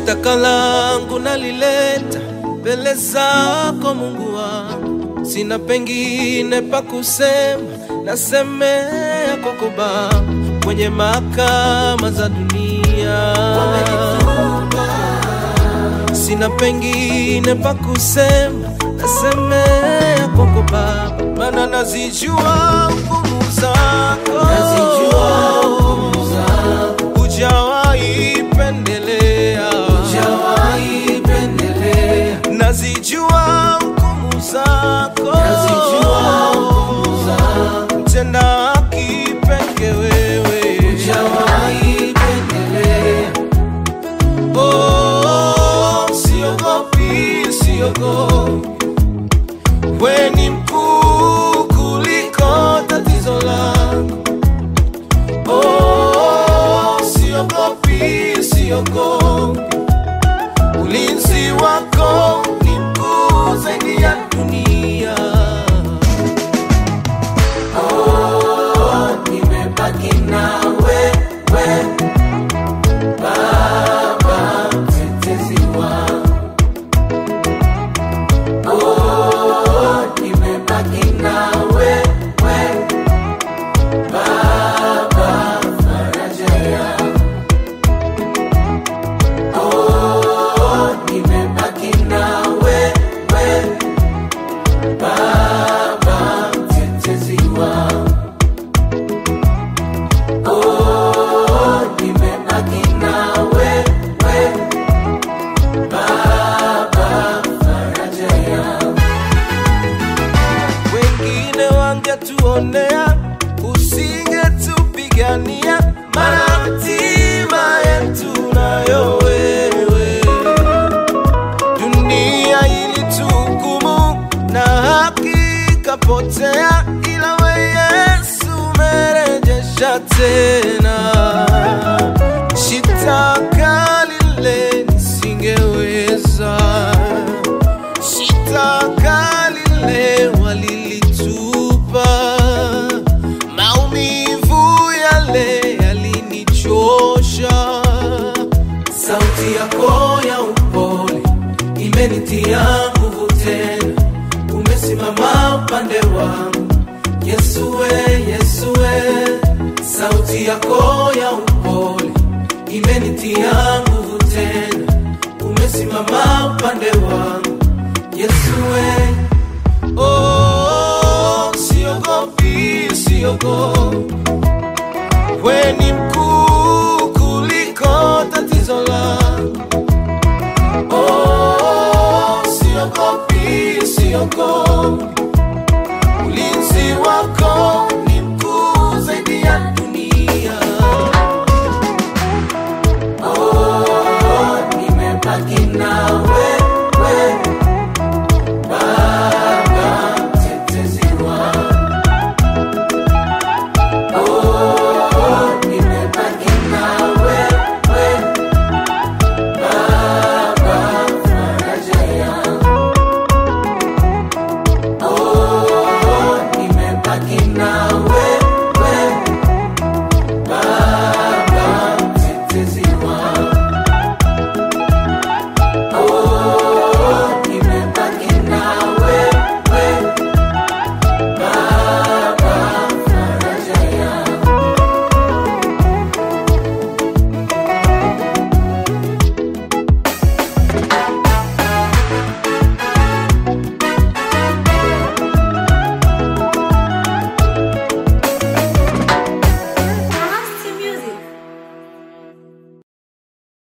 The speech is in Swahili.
Shitaka langu nalileta mbele zako Mungu wangu, sina pengine pa kusema, nasemea kwako Baba, kwenye mahakama za dunia sina pengine pa kusema, nasemea kwako Baba, maana nazijua nguvu zako, Nazijua nguvu zako. hujawahi pendelea, Hujawahi pendelea, nazijua nguvu zako, nazijua nguvu zako. mtenda haki peke wewe, Hujawahi pendelea, Oh, siogopi, siogopi, we ni mkuu kuliko tatizo langu. Oh, siogopi, siogopi, ulinzi wako ni mkuu zaidi ya dunia. oh, nimebaki na wewe Baba mtetezi wangu. Oh, nimebaki na wewe Baba faraja yangu. Oh, nimebaki na wewe Baba mtetezi wangu. Oh, nimebaki na wewe Baba faraja yangu. wengine wangetuonea, usingetupigania, maana hatima yetu nayo wewe. Dunia ilituhukumu na haki ikapotea, ila we Yesu umerejesha tena. Shitaka lile nisingeweza shitaka lile walilitupa, maumivu yale yalinichosha. Sauti yako ya upole imenitia nguvu tena, umesimama upande wangu Yesu we, Yesu we. Sauti yako ya upole imenitia nguvu tena, umesimama upande wangu Yesu we,